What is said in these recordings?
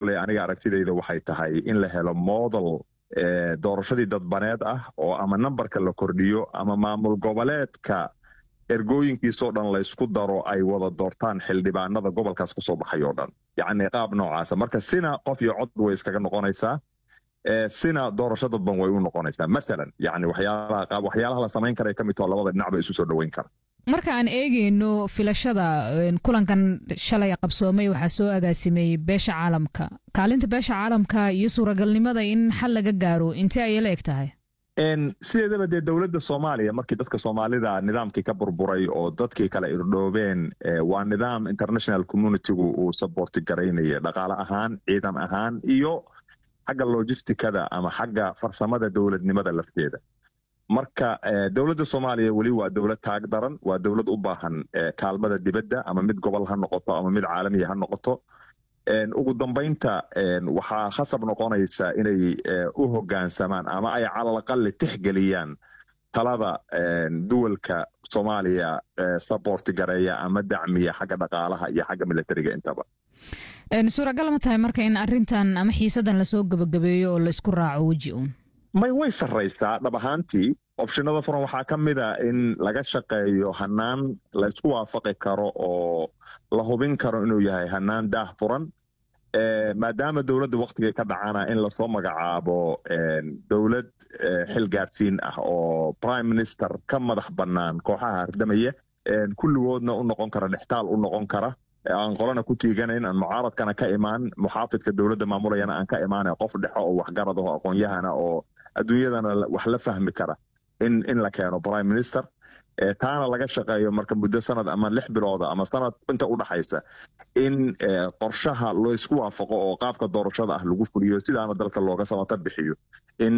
kolley aniga aragtidayda waxay tahay in la helo model doorashadii dadbaneed ah oo ama nambarka la kordhiyo ama maamul goboleedka ergooyinkiisoo dhan laysku daro ay wada doortaan xildhibaanada gobolkaas kasoo baxay oo dhan yacni qaab noocaasa marka sina qof iyo cod way iskaga noqonaysaa sina doorasho dadban way u noqonaysaa masalan yani waxyaalaha waxyaalaha la samayn kara ka mid taho labada dhinac ba isu soo dhoweyn kara marka aan eegeyno filashada kulankan shalay qabsoomay waxaa soo agaasimay beesha caalamka kaalinta beesha caalamka iyo suuragalnimada in xal laga gaaro intee ayay la eg tahay sideedaba dee dowladda soomaaliya markii dadka soomaalida nidaamkii ka burburay oo dadkii kala irdhoobeen waa nidaam international communitygu uu saborti garaynaya dhaqaale ahaan ciidan ahaan iyo xagga logisticada ama xagga farsamada dowladnimada lafteeda marka dowladda soomaaliya weli waa dowlad taag daran waa dowlad u baahan kaalmada dibadda ama mid gobol ha noqoto ama mid caalamiya ha noqoto ugu dambaynta waxaa khasab noqonaysa inay u hoggaansamaan ama ay calalaqali tixgeliyaan talada duwalka soomaaliya saborti gareeya ama dacmiya xagga dhaqaalaha iyo xagga militariga intaba suuragal ma tahay marka in arintan ama xiisadan lasoo gebagabeeyo oo laisku raaco weji uun may way sarraysaa dhab ahaantii opshinada furan waxaa ka mid a in laga shaqeeyo hanaan laysku waafaqi karo oo la hubin karo inuu yahay hanaan daah furan maadaama dowladda waktigay ka dhacana in lasoo magacaabo dowlad xil gaarsiin ah oo prime minister ka madax bannaan kooxaha hardamaya kulligoodna u noqon kara dhextaal u noqon kara aan qolana ku tiiganayn aan mucaaradkana ka imaan muxaafidka dowladda maamulayana aan ka imaana qof dhexo oo waxgarad aho aqoon-yahana oo adduunyadana wax la fahmi kara in in la keeno prime minister taana laga shaqeeyo marka muddo sanad ama lix bilooda ama sanad inta u dhaxaysa in qorshaha laysku waafaqo oo qaabka doorashada ah lagu fuliyo sidaana dalka looga samata bixiyo in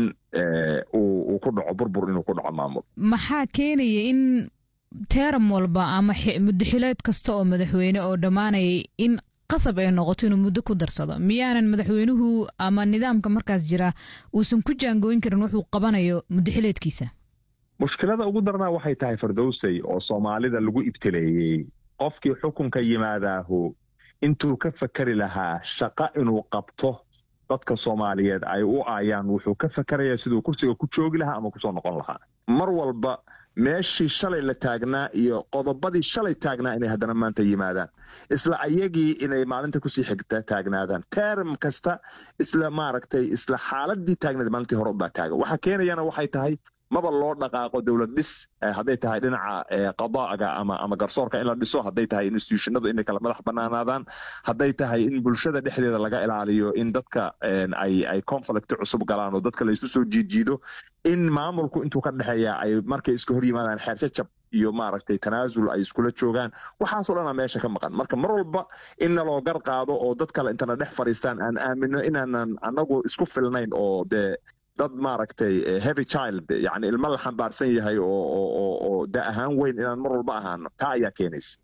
uu ku dhaco burbur inuu ku dhaco maamul maxaa keenaya in teeram walba ama muddaxileed kasta oo madaxweyne oo dhammaanayay in qasab ay noqoto inuu muddo ku darsado miyaanan madaxweynuhu ama nidaamka markaas jira uusan ku jaangooyin karin wuxuu qabanayo muddaxileedkiisa mushkilada ugu darnaa waxay tahay fardowsey oo soomaalida lagu ibtileeyey qofkii xukunka yimaadaahu intuu ka fakeri lahaa shaqa inuu qabto dadka soomaaliyeed ay u aayaan wuxuu ka fakeraya siduu kursiga ku joogi lahaa ama kusoo noqon lahaa mar walba meeshii shalay la taagnaa iyo qodobadii shalay taagnaa inay haddana maanta yimaadaan isla ayagii inay maalinta kusii xigta taagnaadaan term kasta isla maaragtay isla xaaladii taagnaed maalintii hore ubaa taaga waxa keenayana waxay tahay maba loo dhaqaaqo dowlad dhis hadday tahay dhinaca qadaaga ama ama garsoorka in la dhiso hadday tahay institutionadu inay kala madax banaanaadaan hadday tahay in bulshada dhexdeeda laga ilaaliyo in dadka ay ay conflict cusub galaan oo dadka laysu soo jiidjiido in maamulku intuu ka dhexeeya ay markay iska hor yimaadaan xeerjajab iyo maaragtay tanaasul ay iskula joogaan waxaasoo dhanaa meesha ka maqan marka mar walba in naloo gar qaado oo dad kale intana dhex fadhiistaan aan aamino inaanan anagu isku filnayn oo dee dad maaragtay heavy child yani ilmo la xambaarsan yahay oo da ahaan weyn inaan mar walba ahaano taa ayaa keenaysa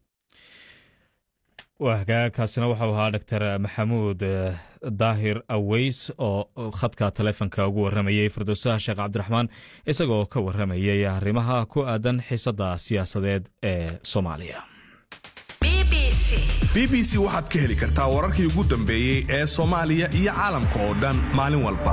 waa hagaagkaasina waxau ahaa doctor maxamuud daahir aweys oo khadka taleefonka ugu warramayey firdowsaha sheekh cabdiraxmaan isagoo ka warramayay arrimaha ku aadan xiisadda siyaasadeed ee soomaaliya b b c waxaad ka heli kartaa wararkii ugu dambeeyey ee soomaaliya iyo caalamka oo dhan maalin walba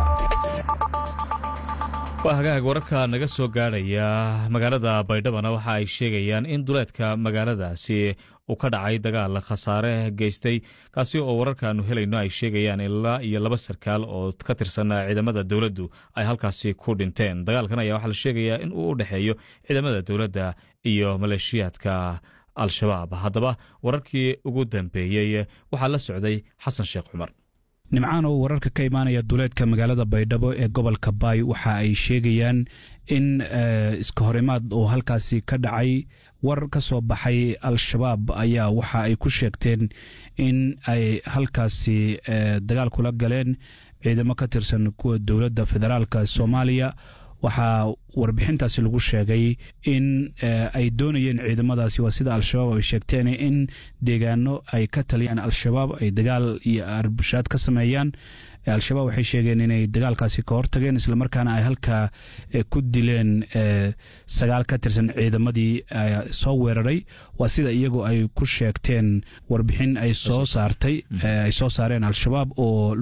waa hagaag wararka naga soo gaadhaya magaalada baydhabana waxa ay sheegayaan in duleedka magaaladaasi uu ka dhacay dagaal khasaare geystay kaasi oo wararkaanu helayno ay sheegayaan ilaa iyo laba sarkaal oo ka tirsan ciidamada dowladdu ay halkaasi ku dhinteen dagaalkan ayaa waxaa la sheegayaa in uu u dhexeeyo ciidamada dowladda iyo maleeshiyaadka al-shabaab haddaba wararkii ugu dambeeyey waxaa la socday xasan sheekh cumar nimcaan oo wararka ka imaanaya duleedka magaalada baydhabo ee gobolka baay waxa ay sheegayaan in iska horimaad oo halkaasi ka dhacay war ka soo baxay al-shabaab ayaa waxa ay ku sheegteen in ay halkaasi dagaal kula galeen ciidamo ka tirsan kuwa dowladda federaalka soomaaliya waxaa warbixintaasi lagu sheegay in ay doonayeen ciidamadaasi waa sida al-shabaab ay sheegteen in deegaano ay ka taliyaan al-shabaab ay dagaal iyo arbushaad ka sameeyaan al-shabaab waxay sheegeen inay dagaalkaasi ka hortageen islamarkaana ay halkaa ku dileen sagaal ka tirsan ciidamadii soo weeraray waa sida iyagu ay ku sheegteen warbixin ay soo saartay ay soo saareen al-shabaab oo